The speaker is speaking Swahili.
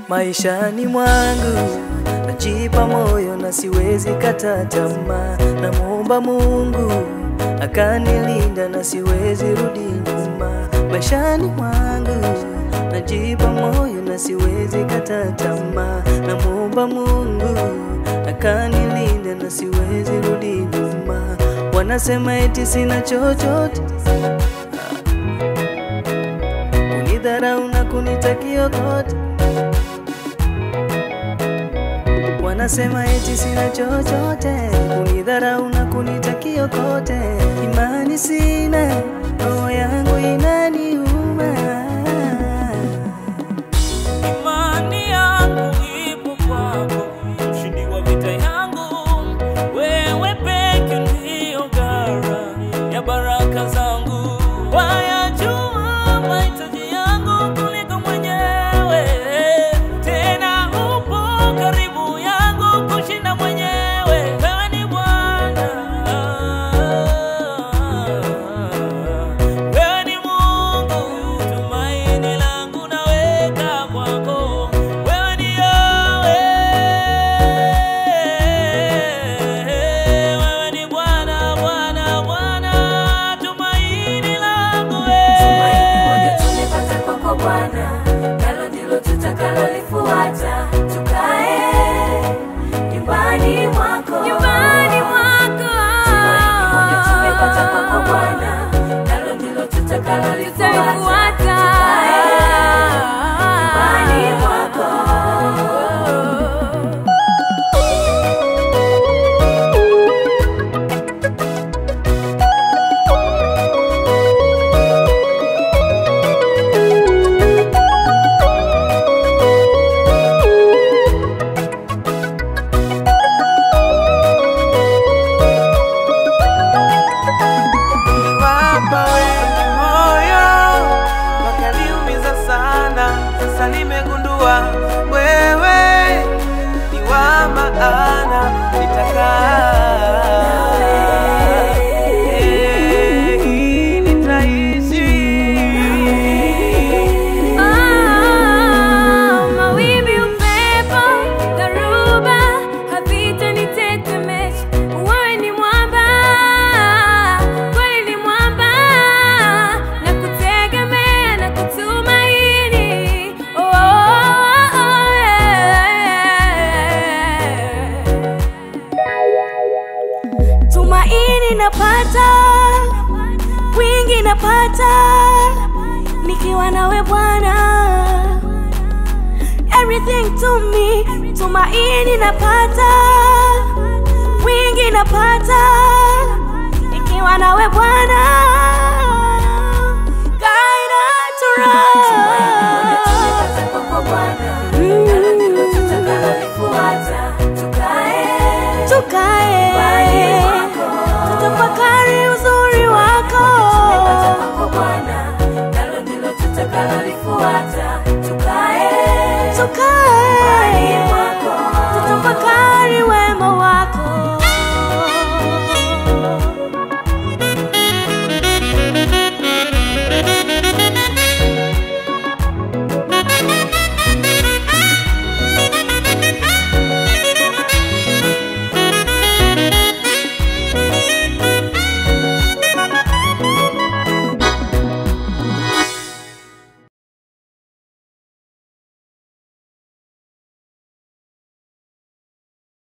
Maishani mwangu najipa moyo na siwezi kata tamaa, namuomba Mungu akanilinda na siwezi rudi nyuma. Maishani mwangu najipa moyo na siwezi kata tamaa, namuomba Mungu akanilinda na siwezi rudi nyuma. Wanasema eti sina chochote, kunidharau na kunitakia kote Wanasema eti sina chochote, kunidharau na kunitakia kote. Imani sina, roho yangu inaniuma. Imani yangu ipo kwako, mshindi wa vita yangu, wewe peke ndiyo gara ya baraka zangu. Wayajua mahitaji yangu kuliko mwenyewe, tena upo karibu yangu kushinda mwenyewe. Wewe ni Bwana, wewe ni Mungu, tumaini langu naweka kwako. Wewe ni Yahweh, wewe ni Bwana, Bwana, Bwana, tumaini langu Tumaini moja wewe. tumepata kwako Bwana, nalo ndilo tutakalolifuata. Tukae nyumbani mwako, nyumbani mwako. Tumaini moja tumepata kwako Bwana, nalo ndilo tutakalolifuata. Tukae nyumbani mwako. Niliwapa wengi moyo wakaniumiza sana, sasa nimegundua wewe ni wa maana, nitakaa Eh, nitaishi Mawimbi, upepo, dharuba havitanitetemesha. Wewe ni mwamba, kweli ni mwamba, nakutegemea na kutumaini. Oh, oh, oh, yeah. Tumaini napata, wingi napata, nikiwa nawe Bwana everything to me. Tumaini napata, wingi napata, nikiwa nawe Bwana.